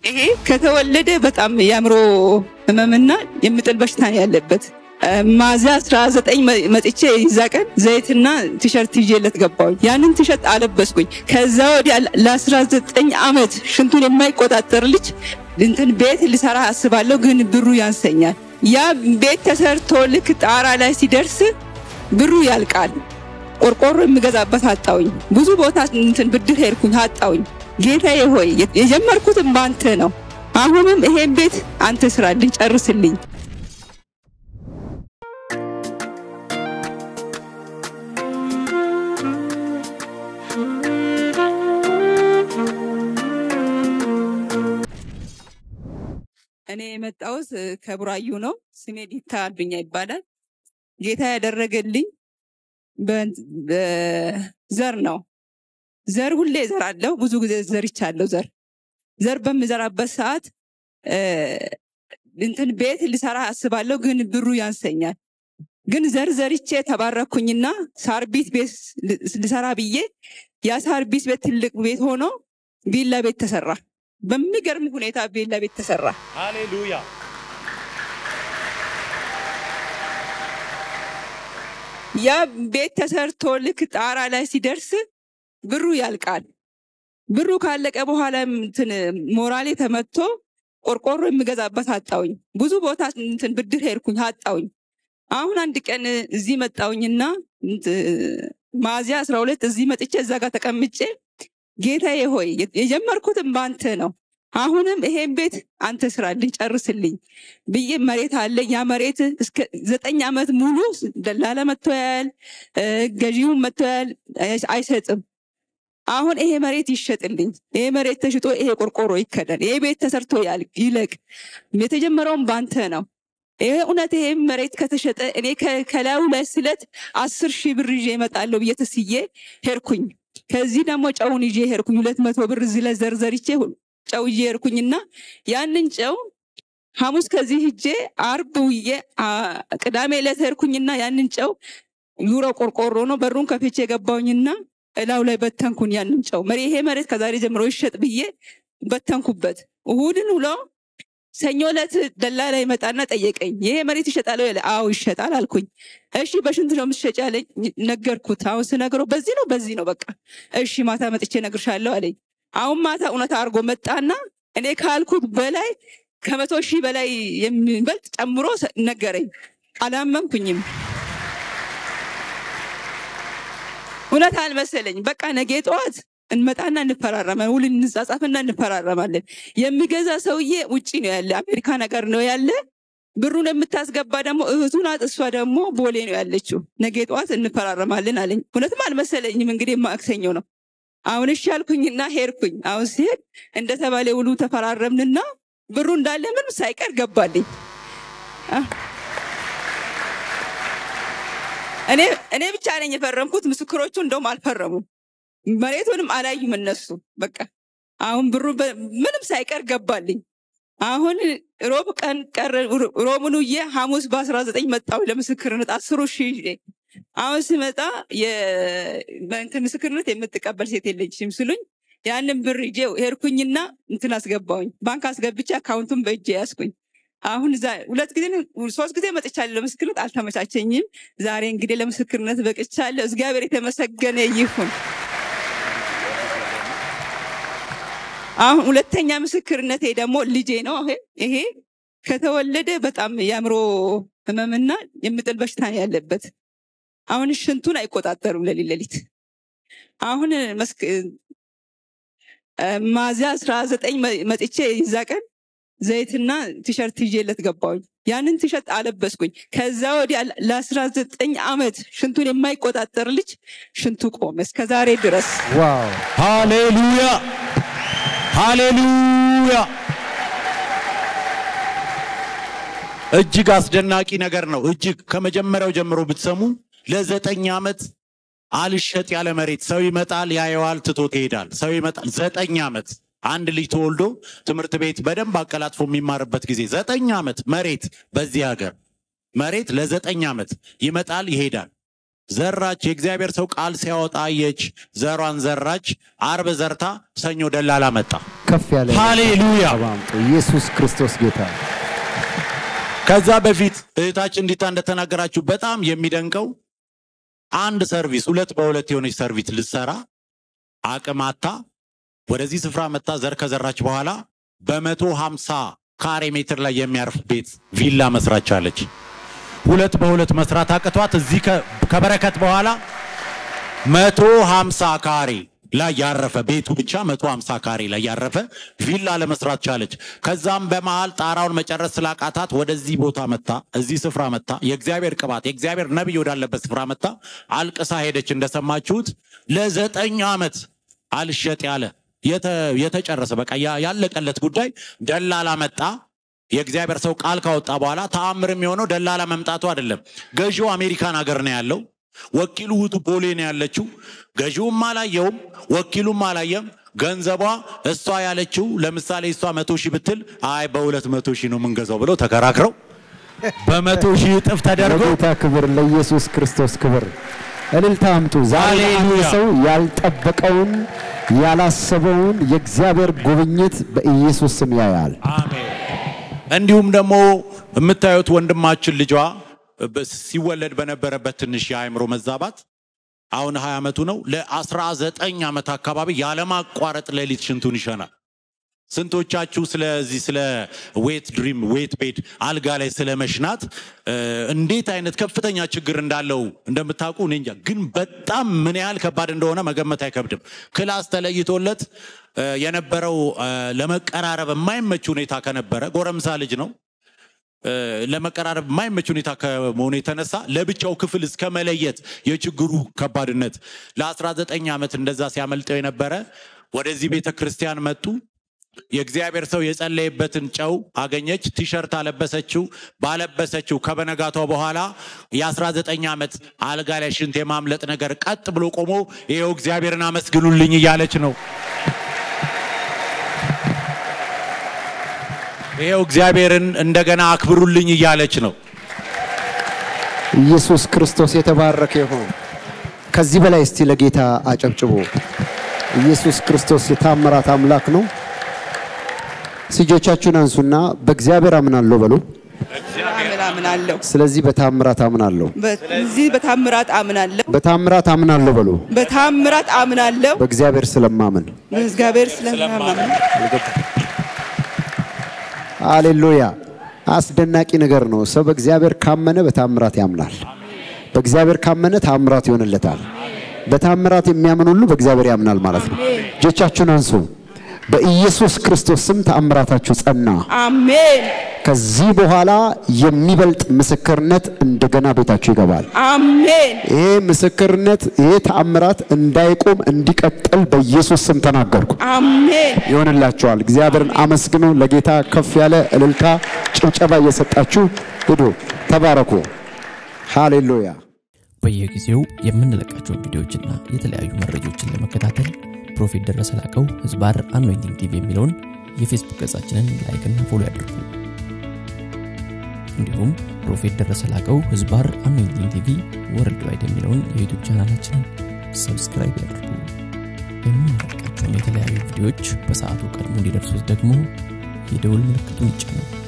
ይሄ ከተወለደ በጣም የአእምሮ ህመምና የምጥል በሽታ ነው ያለበት። ሚያዝያ 19 መጥቼ ይዛ ቀን ዘይትና ቲሸርት ይዤለት ገባሁኝ። ያንን ቲሸርት አለበስኩኝ። ከዛ ወዲያ ለ19 ዓመት ሽንቱን የማይቆጣጠር ልጅ እንትን ቤት ልሰራ አስባለሁ፣ ግን ብሩ ያንሰኛል። ያ ቤት ተሰርቶ ልክ ጣራ ላይ ሲደርስ ብሩ ያልቃል። ቆርቆሮ የምገዛበት አጣውኝ። ብዙ ቦታ እንትን ብድር ሄድኩኝ አጣውኝ። ጌታዬ ሆይ የጀመርኩትም በአንተ ነው። አሁንም ይሄን ቤት አንተ ስራልኝ፣ ጨርስልኝ። እኔ የመጣሁት ከቡራዩ ነው። ስሜ ዲታ አዱኛ ይባላል። ጌታ ያደረገልኝ ዘር ነው። ዘር ሁሌ እዘራለሁ። ብዙ ጊዜ ዘርቻለሁ። ዘር ዘር በምዘራበት ሰዓት እንትን ቤት ልሰራ አስባለሁ፣ ግን ብሩ ያንሰኛል። ግን ዘር ዘርቼ ተባረኩኝና ሳርቢት ቤት ልሰራ ብዬ ያ ሳርቢት ቤት ትልቅ ቤት ሆኖ ቪላ ቤት ተሰራ። በሚገርም ሁኔታ ቪላ ቤት ተሰራ። ሃሌሉያ ያ ቤት ተሰርቶ ልክ ጣራ ላይ ሲደርስ ብሩ ያልቃል። ብሩ ካለቀ በኋላ እንትን ሞራሌ ተመቶ ቆርቆሮ የምገዛበት አጣውኝ። ብዙ ቦታ እንትን ብድር ሄድኩኝ አጣውኝ። አሁን አንድ ቀን እዚህ መጣውኝና ሚያዝያ አስራ ሁለት እዚህ መጥቼ እዛ ጋር ተቀምጬ ጌታዬ ሆይ የጀመርኩትም በአንተ ነው። አሁንም ይሄን ቤት አንተ ስራልኝ፣ ጨርስልኝ ብዬ መሬት አለ። ያ መሬት እስከ ዘጠኝ ዓመት ሙሉ ደላላ መጥቶ ያያል፣ ገዢውን መጥቶ ያያል፣ አይሰጥም። አሁን ይሄ መሬት ይሸጥልኝ፣ ይሄ መሬት ተሽጦ ይሄ ቆርቆሮ ይከደን፣ ይሄ ቤት ተሰርቶ ይለቅ። የተጀመረውም በአንተ ነው። ይሄ እውነት ይሄ መሬት ከተሸጠ እኔ ከላዩ ላይ ስለት አስር ሺህ ብር ይዤ እመጣለሁ ብዬ ተስዬ ሄድኩኝ። ከዚህ ደግሞ ጨውን ይዤ ሄድኩኝ። ሁለት መቶ ብር እዚህ ላይ ዘርዘርቼ ጨው ይዤ ሄድኩኝና ያንን ጨው ሐሙስ ከዚህ ሂጄ አርብ ውዬ ቅዳሜ ዕለት ሄድኩኝና ያንን ጨው ዩሮ ቆርቆሮ ነው በሩን ከፍቼ የገባውኝና እላው ላይ በተንኩን። ያንን ጨው መሬ ይሄ መሬት ከዛሬ ጀምሮ ይሸጥ ብዬ በተንኩበት። እሁድን ውሎ ሰኞ ዕለት ደላላ ይመጣና ጠየቀኝ። ይሄ መሬት ይሸጣል ወይ? አዎ ይሸጣል አልኩኝ። እሺ በሽንት ነው የምትሸጪ አለኝ። ነገርኩት። አሁን ስነግረው በዚህ ነው በዚህ ነው በቃ እሺ ማታ መጥቼ እነግርሻለሁ አለኝ። አሁን ማታ እውነት አድርጎ መጣና እኔ ካልኩት በላይ ከመቶ ሺህ በላይ የሚበልጥ ጨምሮ ነገረኝ። አላመንኩኝም። እውነት አልመሰለኝ። በቃ ነገ ጠዋት እንመጣና እንፈራረማለን። ውል እንጻጻፍና እንፈራረማለን። የሚገዛ ሰውዬ ውጪ ነው ያለ፣ አሜሪካ ነገር ነው ያለ። ብሩን የምታስገባ ደግሞ እህቱ ናት። እሷ ደግሞ ቦሌ ነው ያለችው። ነገ ጠዋት እንፈራረማለን አለኝ። እውነትም አልመሰለኝም። እንግዲህ ማክሰኞ ነው። አሁን እሺ አልኩኝና ሄድኩኝ። አሁን ሲሄድ እንደተባለ ውሉ ተፈራረምንና ብሩ እንዳለ ምንም ሳይቀር ገባልኝ። እኔ ብቻ ነኝ የፈረምኩት። ምስክሮቹ እንደውም አልፈረሙም። መሬቱንም አላዩም እነሱ። በቃ አሁን ብሩ ምንም ሳይቀር ገባልኝ። አሁን ሮብ ቀን ቀረ። ሮብን ውዬ ሐሙስ በአስራ ዘጠኝ መጣሁ ለምስክርነት አስሩ ሺህ ይዤ አሁን ስመጣ እንትን ምስክርነት የምትቀበል ሴት የለችም ስሉኝ ያንን ብር ይዤ ሄድኩኝና እንትን አስገባሁኝ። ባንክ አስገብቼ አካውንቱን በእጄ ያዝኩኝ። አሁን ሁለት ጊዜ ሶስት ጊዜ መጥቻለሁ ለምስክርነት፣ አልተመቻቸኝም። ዛሬ እንግዲህ ለምስክርነት በቅቻለሁ። እግዚአብሔር የተመሰገነ ይሁን። አሁን ሁለተኛ ምስክርነቴ ደግሞ ልጄ ነው። ይሄ ከተወለደ በጣም የአእምሮ ህመምና የምጥል በሽታ ነው ያለበት። አሁን ሽንቱን አይቆጣጠሩም ሌሊት ሌሊት። አሁን ሚያዝያ አስራ ዘጠኝ መጥቼ ይዛ ቀን ዘይትና ቲሸርት ይዤለት ገባሁኝ። ያንን ቲሸርት አለበስኩኝ። ከዛ ወዲያ ለአስራ ዘጠኝ ዓመት ሽንቱን የማይቆጣጠር ልጅ ሽንቱ ቆመ እስከ ዛሬ ድረስ። ዋው! ሃሌሉያ ሃሌሉያ! እጅግ አስደናቂ ነገር ነው። እጅግ ከመጀመሪያው ጀምሮ ብትሰሙ ለዘጠኝ ዓመት አልሸጥ ያለ መሬት ሰው ይመጣል፣ ያየዋል፣ ትቶት ይሄዳል። ሰው ይመጣል። ዘጠኝ ዓመት አንድ ልጅ ተወልዶ ትምህርት ቤት በደንብ አቀላጥፎ የሚማርበት ጊዜ ዘጠኝ ዓመት መሬት በዚህ ሀገር መሬት ለዘጠኝ ዓመት ይመጣል፣ ይሄዳል። ዘራች። የእግዚአብሔር ሰው ቃል ሲያወጣ አየች። ዘሯን ዘራች። አርብ ዘርታ ሰኞ ደላላ መጣ። ከፍ ያለ ሃሌሉያ። አባምጡ ኢየሱስ ክርስቶስ ጌታ ከዛ በፊት እህታችን እንዲታ እንደተናገራችሁ በጣም የሚደንቀው አንድ ሰርቪስ ሁለት በሁለት የሆነች ሰርቪስ ልትሰራ አቅም አታ ወደዚህ ስፍራ መታ ዘር ከዘራች በኋላ በመቶ ሀምሳ ካሬ ሜትር ላይ የሚያርፍ ቤት ቪላ መስራት ቻለች። ሁለት በሁለት መስራት አቅቷት እዚህ ከ- ከበረከት በኋላ መቶ ሀምሳ ካሬ ላይ ያረፈ ቤቱ ብቻ መቶ ሀምሳ ካሬ ላይ ያረፈ ቪላ ለመስራት ቻለች። ከዛም በመሃል ጣራውን መጨረስ ስላቃታት ወደዚህ ቦታ መታ፣ እዚህ ስፍራ መታ፣ የእግዚአብሔር ቅባት የእግዚአብሔር ነቢይ ወዳለበት ስፍራ መታ አልቅሳ ሄደች። እንደሰማችሁት ለዘጠኝ ዓመት አልሸጥ ያለ የተ- የተጨረሰ በቃ ያ- ያለቀለት ጉዳይ ደላላ መጣ። የእግዚአብሔር ሰው ቃል ካወጣ በኋላ ተአምር የሚሆነው ደላላ መምጣቱ አይደለም። ገዢው አሜሪካን ሀገር ነው ያለው። ወኪሉ ውቱ ቦሌ ነው ያለችው። ገዢውም አላየውም፣ ወኪሉም አላየም። ገንዘቧ እሷ ያለችው ለምሳሌ እሷ መቶ ሺህ ብትል አይ በሁለት መቶ ሺህ ነው የምንገዛው ብለው ተከራክረው በመቶ ሺህ እጥፍ ተደርጎ ለጌታ ክብር ለኢየሱስ ክርስቶስ ክብር እልልታ አምጡ። ዛሬ አንድ ሃሌሉያ። ሰው ያልጠበቀውን ያላሰበውን የእግዚአብሔር ጉብኝት በኢየሱስ ስም ያያል። አሜን። እንዲሁም ደግሞ የምታዩት ወንድማችን ልጇ በ- ሲወለድ በነበረበት ትንሽ የአእምሮ መዛባት አሁን 20 ዓመቱ ነው። ለ19 ዓመት አካባቢ ያለማቋረጥ ሌሊት ሽንቱን ይሸናል። ስንቶቻችሁ ስለዚህ ስለ ዌት ድሪም ዌት ቤድ አልጋ ላይ ስለ መሽናት እ፣ እንዴት አይነት ከፍተኛ ችግር እንዳለው እንደምታውቁ እኔ እንጃ። ግን በጣም ምን ያህል ከባድ እንደሆነ መገመት አይከብድም። ክላስ ተለይቶለት እ፣ የነበረው እ፣ ለመቀራረብ የማይመች ሁኔታ ከነበረ ጎረምሳ ልጅ ነው እ፣ ለመቀራረብ የማይመች ሁኔታ ከመሆኑ የተነሳ ለብቻው ክፍል እስከ መለየት የችግሩ ከባድነት ለ19 ዓመት እንደዛ ሲያመልጠው የነበረ ወደዚህ ቤተ ክርስቲያን መጡ። የእግዚአብሔር ሰው የጸለየበትን ጨው አገኘች። ቲሸርት አለበሰችው። ባለበሰችው ከበነጋቷ በኋላ የ19 ዓመት አልጋ ላይ ሽንት የማምለጥ ነገር ቀጥ ብሎ ቆሞ ይኸው እግዚአብሔርን አመስግኑልኝ እያለች ነው። ይኸው እግዚአብሔርን እንደገና አክብሩልኝ እያለች ነው። ኢየሱስ ክርስቶስ የተባረከ ይሁን። ከዚህ በላይ እስቲ ለጌታ አጨብጭቦ። ኢየሱስ ክርስቶስ የታምራት አምላክ ነው። እጆቻችሁን አንሱና በእግዚአብሔር አምናለሁ በሉ። አምን አምናለሁ። ስለዚህ በታምራት አምናለሁ፣ በዚህ በታምራት አምናለሁ። በታምራት አምናለሁ በሉ። በታምራት አምናለሁ። በእግዚአብሔር ስለማምን እግዚአብሔር ስለማምን ሃሌሉያ። አስደናቂ ነገር ነው። ሰው በእግዚአብሔር ካመነ በታምራት ያምናል። በእግዚአብሔር ካመነ ታምራት ይሆንለታል። በታምራት የሚያምን ሁሉ በእግዚአብሔር ያምናል ማለት ነው። እጆቻችሁን አንሱ። በኢየሱስ ክርስቶስ ስም ተአምራታችሁ ጸና። አሜን ከዚህ በኋላ የሚበልጥ ምስክርነት እንደገና ቤታችሁ ይገባል። አሜን ይሄ ምስክርነት ይሄ ተአምራት እንዳይቆም እንዲቀጥል በኢየሱስ ስም ተናገርኩ። አሜን ይሆንላችኋል። እግዚአብሔርን አመስግኑ። ለጌታ ከፍ ያለ እልልታ፣ ጭብጨባ እየሰጣችሁ ሂዱ። ተባረኩ። ሃሌሉያ። በየጊዜው የምንለቃቸውን ቪዲዮዎችና የተለያዩ መረጃዎችን ለመከታተል ፕሮፌት ደረሰ ላቀው ህዝባር አኖይንቲንግ ቲቪ የሚለውን የፌስቡክ ገጻችንን ላይክና ፎሎ ያድርጉ። እንዲሁም ፕሮፌት ደረሰ ላቀው ህዝባር አኖይንቲንግ ቲቪ ወርልድ ዋይድ የሚለውን የዩቱብ ቻናላችንን ሰብስክራይብ ያድርጉ። የምንለቃቸውን የተለያዩ ቪዲዮዎች በሰዓቱ ቀድሞ እንዲደርሱት ደግሞ የደውል ምልክቱን ይጫኑ።